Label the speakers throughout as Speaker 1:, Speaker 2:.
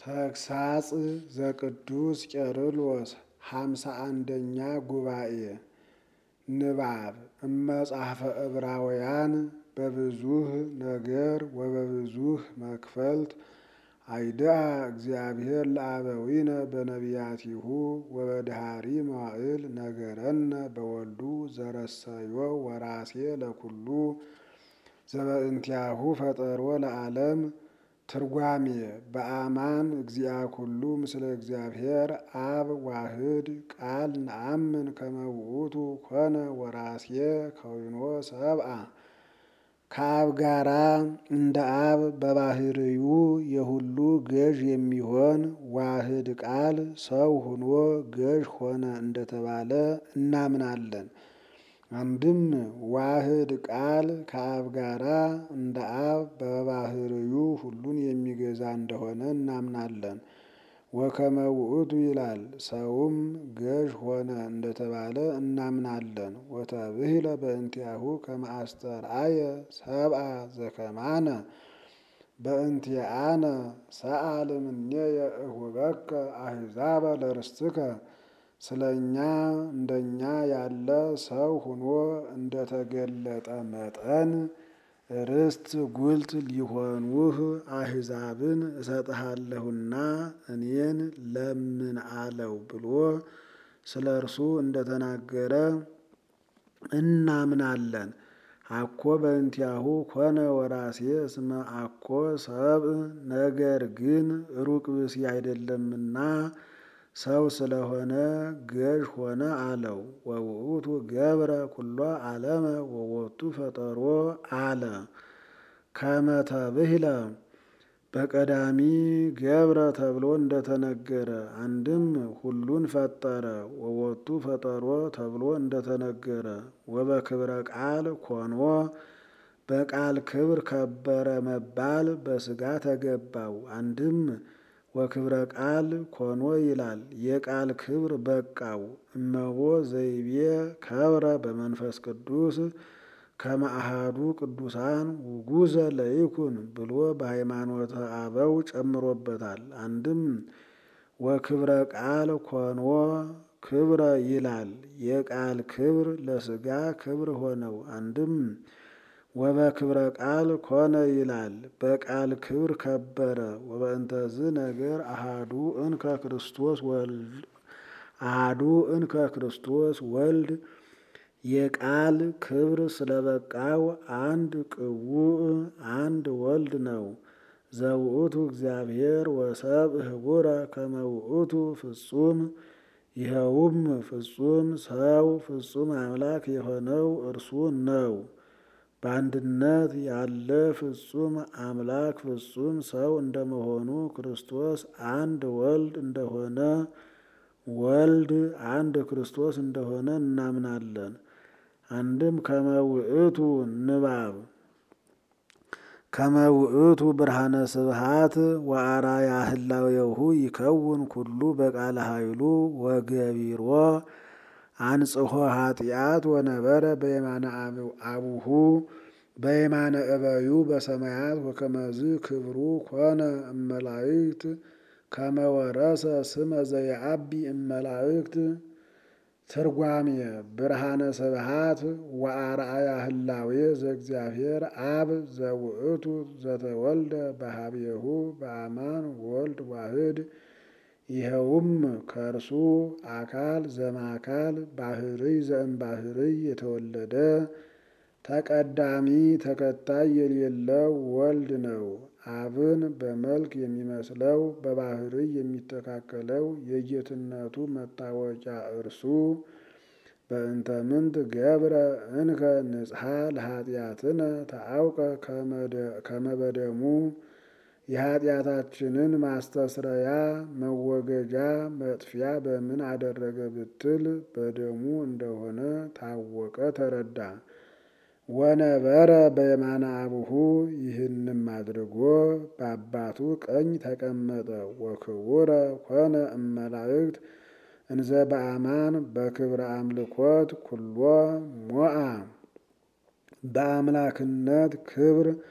Speaker 1: ተግሳጽ ዘቅዱስ ቄርሎስ ሃምሳ አንደኛ ጉባኤ ንባብ እመጽሐፈ ዕብራውያን በብዙህ ነገር ወበብዙህ መክፈልት አይድአ እግዚአብሔር ለአበዊነ በነቢያቲሁ ወበድሃሪ መዋዕል ነገረነ በወልዱ ዘረሰዮ ወራሴ ለኩሉ ዘበእንቲአሁ ፈጠሮ ለዓለም ትርጓሜ በአማን እግዚአ ኩሉ ምስለ እግዚአብሔር አብ ዋህድ ቃል ነአምን ከመ ውእቱ ኮነ ወራሴ ከዊኖ ሰብአ ከአብ ጋራ እንደ አብ በባህርዩ የሁሉ ገዥ የሚሆን ዋህድ ቃል ሰው ሁኖ ገዥ ሆነ እንደተባለ እናምናለን። አንድም ዋህድ ቃል ከአብ ጋራ እንደ አብ በባህርዩ ሁሉን የሚገዛ እንደሆነ እናምናለን። ወከመ ውእቱ ይላል ሰውም ገዥ ሆነ እንደተባለ እናምናለን። ወተብሂለ በእንቲአሁ ከመ አስተርአየ ሰብአ ዘከማነ በእንቲአነ ሰአል እምኔየ እሁበከ አሕዛበ ለርስትከ ስለ እኛ እንደኛ ያለ ሰው ሁኖ እንደተገለጠ መጠን ርስት ጉልት ሊሆኑህ አሕዛብን እሰጥሃለሁና እኔን ለምን አለው ብሎ ስለ እርሱ እንደተናገረ እናምናለን። አኮ በእንቲአሁ ኮነ ወራሴ እስመ አኮ ሰብእ ነገር ግን ሩቅ ብእሲ አይደለምና ሰው ስለሆነ ገዥ ሆነ አለው። ወውእቱ ገብረ ኩሎ ዓለመ ወወቱ ፈጠሮ አለ ከመ ተብሂለ በቀዳሚ ገብረ ተብሎ እንደተነገረ አንድም ሁሉን ፈጠረ ወወቱ ፈጠሮ ተብሎ እንደተነገረ ወበክብረ ቃል ኮኖ በቃል ክብር ከበረ መባል በሥጋ ተገባው። አንድም ወክብረ ቃል ኮኖ ይላል የቃል ክብር በቃው። እመቦ ዘይቤ ከብረ በመንፈስ ቅዱስ ከመ አሐዱ ቅዱሳን ውጉዘ ለይኩን ብሎ በሃይማኖተ አበው ጨምሮበታል። አንድም ወክብረ ቃል ኮኖ ክብረ ይላል የቃል ክብር ለሥጋ ክብር ሆነው። አንድም ወበክብረ ቃል ኮነ ይላል በቃል ክብር ከበረ። ወበእንተዝ ነገር አሃዱ እንከ ክርስቶስ ወልድ አሃዱ እንከ ክርስቶስ ወልድ የቃል ክብር ስለበቃው አንድ ቅቡእ አንድ ወልድ ነው። ዘውእቱ እግዚአብሔር ወሰብእ ህቡረ ከመ ውእቱ ፍጹም ይኸውም ፍጹም ሰው ፍጹም አምላክ የሆነው እርሱ ነው። በአንድነት ያለ ፍጹም አምላክ ፍጹም ሰው እንደመሆኑ ክርስቶስ አንድ ወልድ እንደሆነ ወልድ አንድ ክርስቶስ እንደሆነ እናምናለን። አንድም ከመ ውእቱ ንባብ ከመ ውእቱ ብርሃነ ስብሃት ወአርአያ ህላዌሁ ይከውን ኩሉ በቃለ ኃይሉ ወገቢሮ አንጽሖ ኃጢአት ወነበረ በየማነ አቡሁ በየማነ እበዩ በሰማያት ወከመዝ ክብሩ ኮነ እመላእክት ከመ ወረሰ ስመ ዘየአቢ እመላእክት ትርጓሜ ብርሃነ ስብሃት ወአርአያ ህላዌ ዘእግዚአብሔር አብ ዘውእቱ ዘተወልደ በሀቤሁ በአማን ወልድ ዋህድ ይኸውም ከእርሱ አካል ዘማካል ባህርይ ዘእምባህርይ የተወለደ ተቀዳሚ ተከታይ የሌለው ወልድ ነው። አብን በመልክ የሚመስለው በባህርይ የሚተካከለው የጌትነቱ መታወቂያ እርሱ በእንተ ምንት ገብረ እንከ ንጽሐ ለኃጢአትነ ተአውቀ ከመ በደሙ የኃጢአታችንን ማስተስረያ መወገጃ መጥፊያ በምን አደረገ ብትል በደሙ እንደሆነ ታወቀ ተረዳ። ወነበረ በየማነ አቡሁ ይህንም አድርጎ በአባቱ ቀኝ ተቀመጠ። ወክቡረ ኮነ እመላእክት እንዘ በአማን በክብረ አምልኮት ኩሎ ሞአ በአምላክነት ክብር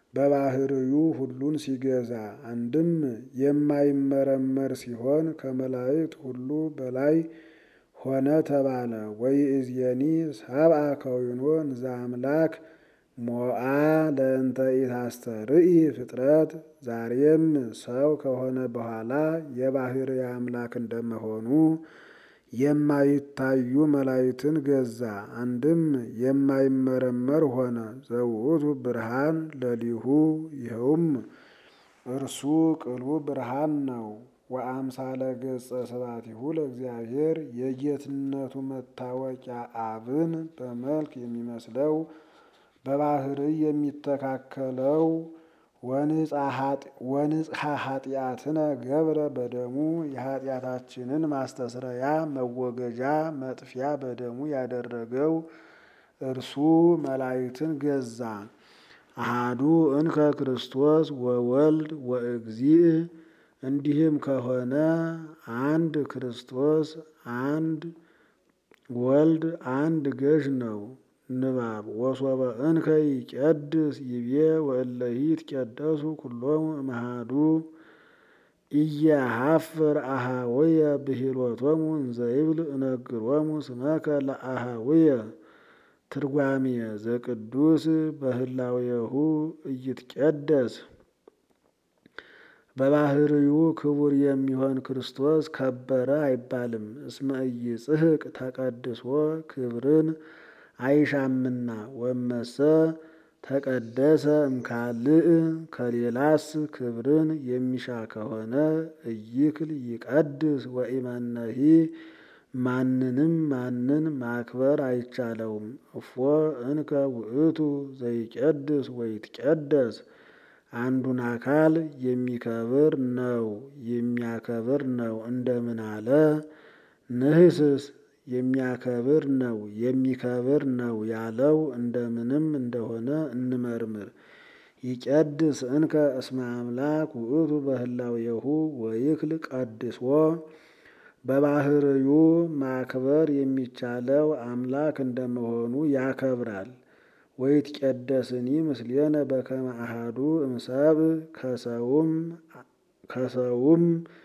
Speaker 1: በባህርዩ ሁሉን ሲገዛ አንድም የማይመረመር ሲሆን ከመላእክት ሁሉ በላይ ሆነ ተባለ። ወይእዜኒ ሰብአ ከዊኖ እንዘ አምላክ ሞአ ለእንተ ኢታስተርኢ ፍጥረት ዛሬም ሰው ከሆነ በኋላ የባህር አምላክ እንደመሆኑ የማይታዩ መላእክትን ገዛ። አንድም የማይመረመር ሆነ። ዘውእቱ ብርሃን ለሊሁ ይኸውም እርሱ ቅሉ ብርሃን ነው። ወአምሳለ ገጸ ስብሐቲሁ ለእግዚአብሔር የጌትነቱ መታወቂያ አብን በመልክ የሚመስለው በባህርይ የሚተካከለው ወንጽሐ ኃጢአትነ ገብረ በደሙ የኃጢአታችንን ማስተስረያ መወገጃ መጥፊያ በደሙ ያደረገው እርሱ መላእክትን ገዛ። አሃዱ እንከ ክርስቶስ ወወልድ ወእግዚእ እንዲህም ከሆነ አንድ ክርስቶስ አንድ ወልድ አንድ ገዥ ነው። ንባብ ወሶበ እንከ ይቄድስ ይቤ ወእለሂ ይትቄደሱ ኩሎሙ እምአሐዱ ኢየሐፍር አኀውየ ብሂሎቶሙ እንዘ ይብል እነግሮሙ ስመከ ለአኀውየ ትርጓሜ ዘቅዱስ በህላዌሁ ኢይትቄደስ በባህርዩ ክቡር የሚሆን ክርስቶስ ከበረ አይባልም። እስመ ኢይጽሕቅ ተቀድሶ ክብርን አይሻምና ወመሰ ተቀደሰ እምካልእ ከሌላስ ክብርን የሚሻ ከሆነ እይክል ይቀድስ ወኢመነሂ ማንንም ማንን ማክበር አይቻለውም። እፎ እንከ ውእቱ ዘይቄድስ ወይትቄደስ አንዱን አካል የሚከብር ነው የሚያከብር ነው እንደምን አለ? ንህስስ የሚያከብር ነው የሚከብር ነው ያለው እንደምንም እንደሆነ እንመርምር። ይቄድስ እንከ እስመ አምላክ ውእቱ በህላዌሁ ወይክል ቀድሶ በባህርዩ ማክበር የሚቻለው አምላክ እንደመሆኑ ያከብራል። ወይትቄደስኒ ምስሌነ በከመ አሐዱ እምሰብእ ከሰውም ከሰውም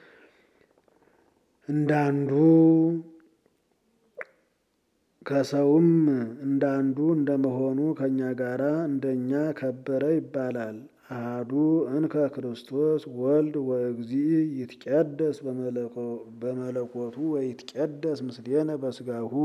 Speaker 1: እንዳንዱ ከሰውም እንዳንዱ እንደመሆኑ ከእኛ ጋራ እንደኛ ከበረ ይባላል። አሐዱ እንከ ክርስቶስ ወልድ ወእግዚእ ይትቄደስ በመለኮቱ ወይትቄደስ ምስሌነ በስጋሁ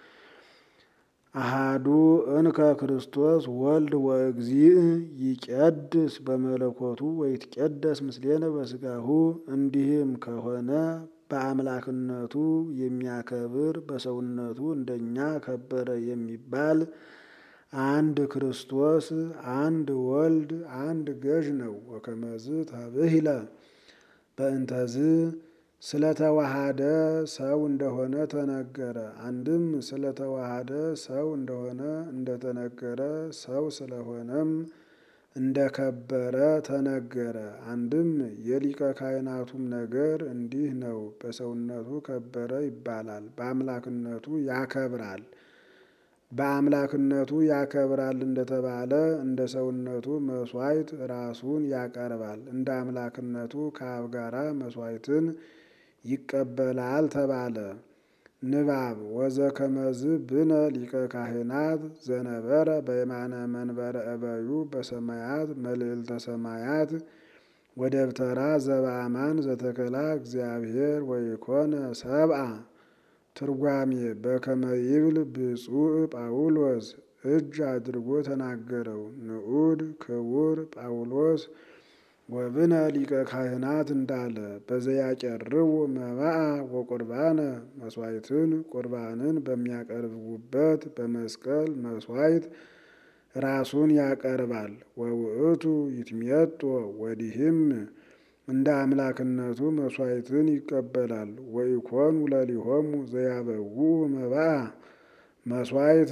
Speaker 1: አሃዱ እንከ ክርስቶስ ወልድ ወእግዚእ ይቄድስ በመለኮቱ ወይትቄደስ ምስሌነ በስጋሁ እንዲህም ከሆነ በአምላክነቱ የሚያከብር በሰውነቱ እንደኛ ከበረ የሚባል አንድ ክርስቶስ አንድ ወልድ አንድ ገዥ ነው። ወከመዝ ተብሂለ በእንተዝ ስለተዋሃደ ሰው እንደሆነ ተነገረ። አንድም ስለተዋሃደ ሰው እንደሆነ እንደተነገረ ሰው ስለሆነም እንደከበረ ተነገረ። አንድም የሊቀ ካህናቱም ነገር እንዲህ ነው። በሰውነቱ ከበረ ይባላል፣ በአምላክነቱ ያከብራል። በአምላክነቱ ያከብራል እንደተባለ እንደ ሰውነቱ መስዋዕት ራሱን ያቀርባል። እንደ አምላክነቱ ከአብ ጋራ መስዋዕትን ይቀበላል ተባለ። ንባብ ወዘከመዝ ብነ ሊቀ ካህናት ዘነበረ በየማነ መንበረ እበዩ በሰማያት መልዕልተ ሰማያት ወደብተራ ዘበአማን ዘተከላ እግዚአብሔር ወይኮነ ሰብአ ትርጓሜ በከመ ይብል ብፁዕ ጳውሎስ እጅ አድርጎ ተናገረው። ንዑድ ክቡር ጳውሎስ ወብነ ሊቀ ካህናት እንዳለ በዘያቀርቡ መባአ ወቁርባነ መስዋዕትን ቁርባንን በሚያቀርቡበት በመስቀል መስዋዕት ራሱን ያቀርባል። ወውእቱ ይትሜጦ ወዲህም እንደ አምላክነቱ መስዋዕትን ይቀበላል። ወኢኮኑ ለሊሆሙ ዘያበውኡ መባአ መስዋዕት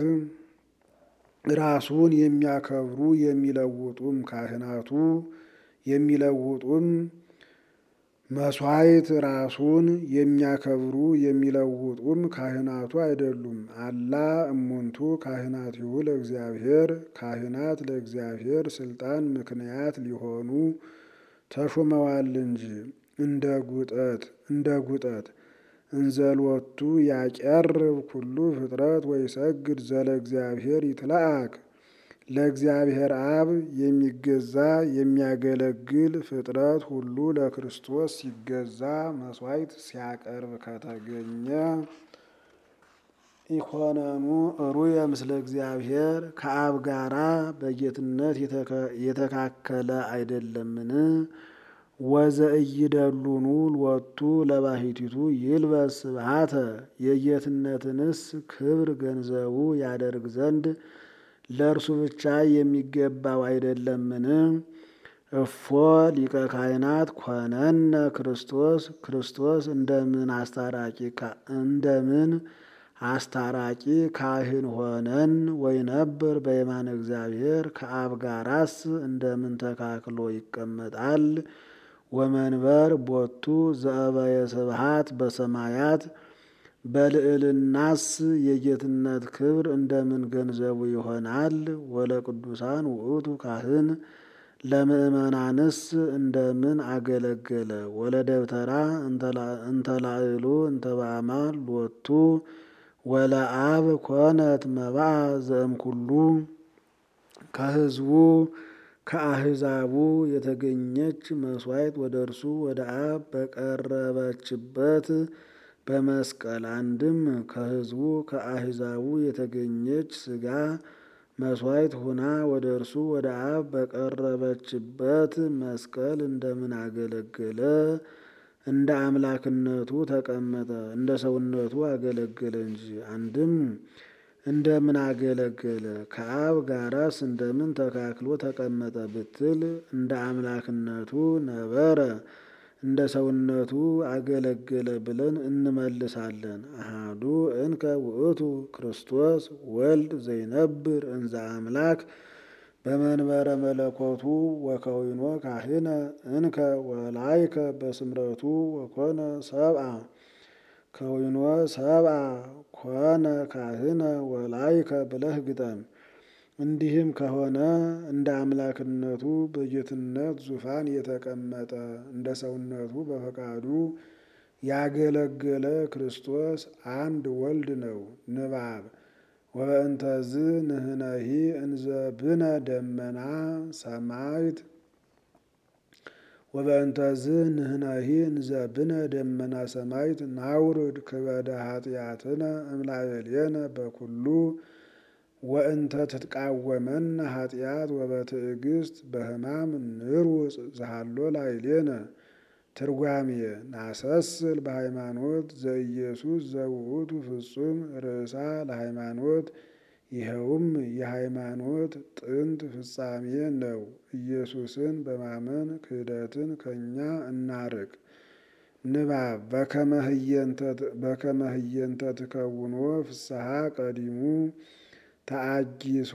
Speaker 1: ራሱን የሚያከብሩ የሚለውጡም ካህናቱ የሚለውጡም መስዋዕት ራሱን የሚያከብሩ የሚለውጡም ካህናቱ አይደሉም። አላ እሙንቱ ካህናቲሁ ለእግዚአብሔር ካህናት ለእግዚአብሔር ስልጣን ምክንያት ሊሆኑ ተሹመዋል እንጂ እንደ ጉጠት እንደ ጉጠት እንዘልወቱ ያቀርብ ኩሉ ፍጥረት ወይሰግድ ዘለ እግዚአብሔር ይትለአክ ለእግዚአብሔር አብ የሚገዛ የሚያገለግል ፍጥረት ሁሉ ለክርስቶስ ሲገዛ መስዋዕት ሲያቀርብ ከተገኘ ኢኮነኑ ሩየ ምስለ እግዚአብሔር ከአብ ጋራ በጌትነት የተካከለ አይደለምን? ወዘእይደሉኑ ሎቱ ለባሕቲቱ ይልበስ ስብሐተ የጌትነትንስ ክብር ገንዘቡ ያደርግ ዘንድ ለእርሱ ብቻ የሚገባው አይደለምን? እፎ ሊቀ ካህናት ኮነነ ክርስቶስ ክርስቶስ እንደምን አስታራቂ እንደምን አስታራቂ ካህን ሆነን ወይነብር በየማነ እግዚአብሔር ከአብ ጋራስ እንደምን ተካክሎ ይቀመጣል? ወመንበር ቦቱ ዘእበየ ስብሐት በሰማያት በልዕልናስ የጌትነት ክብር እንደምን ገንዘቡ ይሆናል? ወለቅዱሳን ውእቱ ካህን ለምእመናንስ እንደምን አገለገለ? ወለደብተራ እንተላዕሉ እንተባማል ሎቱ ወለአብ ኮነት መባአ ዘእምኩሉ ከሕዝቡ ከአሕዛቡ የተገኘች መስዋዕት ወደ እርሱ ወደ አብ በቀረበችበት በመስቀል አንድም ከሕዝቡ ከአሕዛቡ የተገኘች ሥጋ መስዋዕት ሁና ወደ እርሱ ወደ አብ በቀረበችበት መስቀል እንደምን አገለገለ? እንደ አምላክነቱ ተቀመጠ፣ እንደ ሰውነቱ አገለገለ እንጂ። አንድም እንደምን አገለገለ ከአብ ጋራስ እንደምን ተካክሎ ተቀመጠ ብትል እንደ አምላክነቱ ነበረ እንደ ሰውነቱ አገለገለ ብለን እንመልሳለን። አሃዱ እንከ ውእቱ ክርስቶስ ወልድ ዘይነብር እንዘ አምላክ በመንበረ መለኮቱ ወከዊኖ ካህነ እንከ ወላይከ በስምረቱ ወኮነ ሰብአ ከዊኖ ሰብአ ኮነ ካህነ ወላይከ ብለህ ግጠም። እንዲህም ከሆነ እንደ አምላክነቱ በጌትነት ዙፋን የተቀመጠ እንደ ሰውነቱ በፈቃዱ ያገለገለ ክርስቶስ አንድ ወልድ ነው። ንባብ ወበእንተዝ ንህነሂ እንዘ ብነ ደመና ሰማይት ወበእንተዝ ንህነሂ እንዘ ብነ ደመና ሰማይት ናውርድ ክበደ ኃጢአትነ እምላዕሌነ በኩሉ ወእንተ ትትቃወመን ኃጢአት ወበትዕግስት በሕማም ንርውፅ ዘሃሎ ላዕሌነ። ትርጓሜ ናሰስል በሃይማኖት ዘኢየሱስ ዘውእቱ ፍጹም ርእሳ ለሃይማኖት ይኸውም የሃይማኖት ጥንት ፍጻሜ ነው። ኢየሱስን በማመን ክህደትን ከእኛ እናርቅ። ንባብ በከመ ህየንተ ትከውኖ ፍስሐ ቀዲሙ ተአጊሶ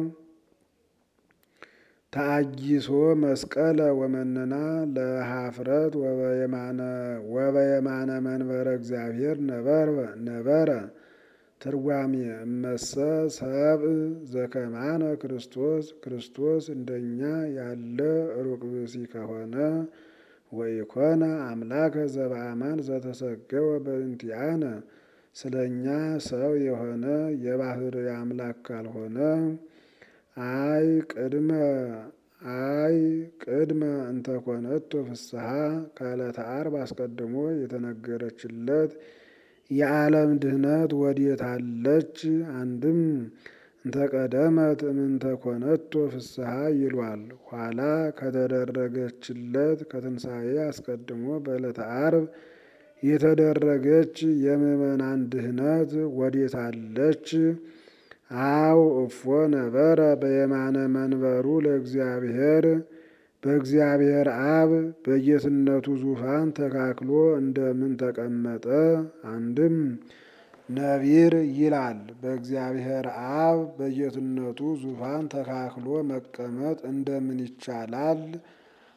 Speaker 1: ተአጊሶ መስቀለ ወመነና ለሃፍረት ወበየማነ መንበረ እግዚአብሔር ነበረ። ትርጓሜ እመሰ ሰብእ ዘከማነ ክርስቶስ ክርስቶስ እንደኛ ያለ ሩቅ ብእሲ ከሆነ ወኢኮነ አምላከ ዘበአማን ዘተሰገወ በእንቲአነ ስለ እኛ ሰው የሆነ የባህርይ አምላክ ካልሆነ አይ ቅድመ አይ ቅድመ እንተኮነቶ ፍስሐ ከዕለተ ዓርብ አስቀድሞ የተነገረችለት የዓለም ድህነት ወዴት አለች? አንድም እንተቀደመት እምንተኮነቶ ፍስሐ ይሏል። ኋላ ከተደረገችለት ከትንሣኤ አስቀድሞ በዕለተ ዓርብ የተደረገች የምዕመናን ድህነት ወዴት አለች? አው እፎ ነበረ በየማነ መንበሩ ለእግዚአብሔር በእግዚአብሔር አብ በጌትነቱ ዙፋን ተካክሎ እንደምን ተቀመጠ? አንድም ነቢር ይላል። በእግዚአብሔር አብ በጌትነቱ ዙፋን ተካክሎ መቀመጥ እንደምን ይቻላል?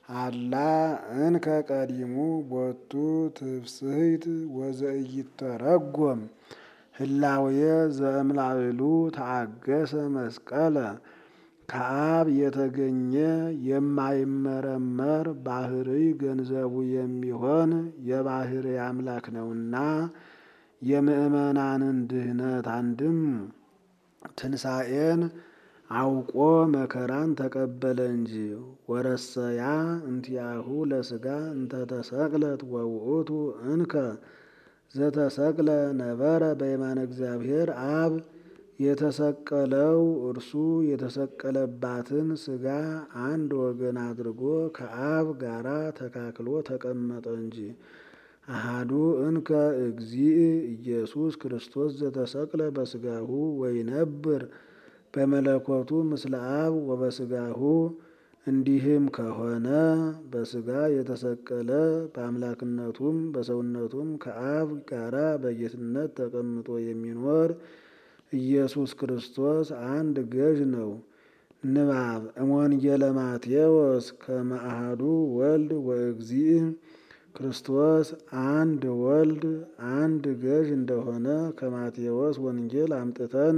Speaker 1: አላ እንከ ቀዲሙ ቦቱ ትፍስሕት ወዘኢይተረጎም ህላዌ ዘእምላዕሉ ተአገሰ መስቀለ ከአብ የተገኘ የማይመረመር ባህርይ ገንዘቡ የሚሆን የባህርይ አምላክ ነውና የምእመናንን ድህነት አንድም ትንሣኤን አውቆ መከራን ተቀበለ እንጂ ወረሰያ እንቲአሁ ለስጋ እንተተሰቅለት ወውእቱ እንከ ዘተሰቅለ ነበረ በየማነ እግዚአብሔር አብ የተሰቀለው እርሱ የተሰቀለባትን ስጋ አንድ ወገን አድርጎ ከአብ ጋራ ተካክሎ ተቀመጠ እንጂ። አሃዱ እንከ እግዚእ ኢየሱስ ክርስቶስ ዘተሰቅለ በስጋሁ ወይነብር በመለኮቱ ምስለ አብ ወበስጋሁ። እንዲህም ከሆነ በስጋ የተሰቀለ በአምላክነቱም በሰውነቱም ከአብ ጋራ በጌትነት ተቀምጦ የሚኖር ኢየሱስ ክርስቶስ አንድ ገዥ ነው። ንባብ እምወንጌለ ማቴዎስ ከመ አሐዱ ወልድ ወእግዚእ ክርስቶስ አንድ ወልድ አንድ ገዥ እንደሆነ ከማቴዎስ ወንጌል አምጥተን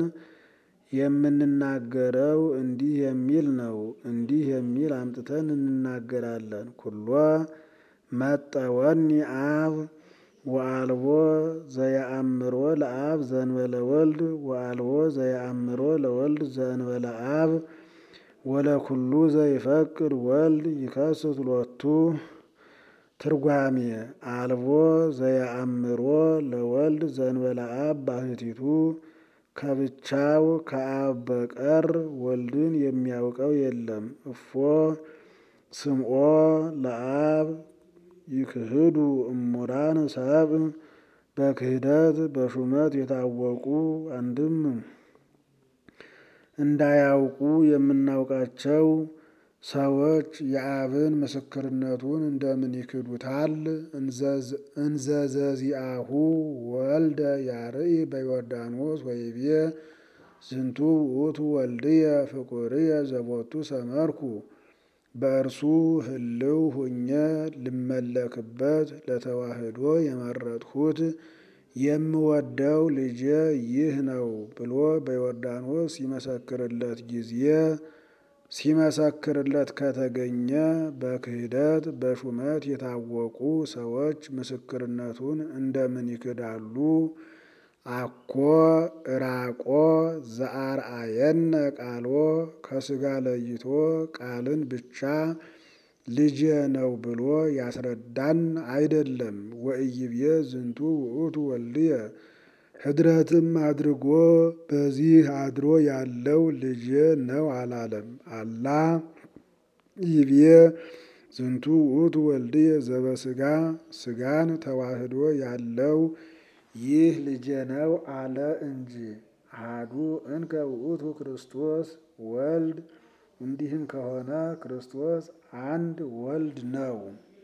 Speaker 1: የምንናገረው እንዲህ የሚል ነው። እንዲህ የሚል አምጥተን እንናገራለን። ኩሎ መጠወኒ አብ ወአልቦ ዘየአምሮ ለአብ ዘእንበለ ወልድ ወአልቦ ዘየአምሮ ለወልድ ዘእንበለ አብ ወለኩሉ ዘይፈቅድ ወልድ ይከስት ሎቱ። ትርጓሜ አልቦ ዘየአምሮ ለወልድ ዘእንበለ አብ ባሕቲቱ ከብቻው ከአብ በቀር ወልድን የሚያውቀው የለም። እፎ ስምዖ ለአብ ይክህዱ እሙራን ሰብእ በክህደት በሹመት የታወቁ አንድም እንዳያውቁ የምናውቃቸው ሰዎች የአብን ምስክርነቱን እንደምን ይክዱታል? እንዘዘዚአሁ ወልደ ያርኢ በዮርዳኖስ ወይቤ ዝንቱ ውእቱ ወልድየ ፍቁርየ ዘቦቱ ሰመርኩ በእርሱ ህልው ሁኜ ልመለክበት ለተዋህዶ የመረጥሁት የምወደው ልጄ ይህ ነው ብሎ በዮርዳኖስ ሲመሰክርለት ጊዜ ሲመሰክርለት ከተገኘ በክህደት በሹመት የታወቁ ሰዎች ምስክርነቱን እንደምን ይክዳሉ? አኮ እራቆ ዘአርአየነ ቃሎ ከስጋ ለይቶ ቃልን ብቻ ልጄ ነው ብሎ ያስረዳን አይደለም። ወኢይቤ ዝንቱ ውእቱ ወልድየ ህድረትም አድርጎ በዚህ አድሮ ያለው ልጄ ነው አላለም። አላ ይቤ ዝንቱ ውእቱ ወልድየ ዘበስጋ ስጋን ተዋህዶ ያለው ይህ ልጄ ነው አለ እንጂ። አሐዱ እንከ ውእቱ ክርስቶስ ወልድ እንዲህም ከሆነ ክርስቶስ አንድ ወልድ ነው።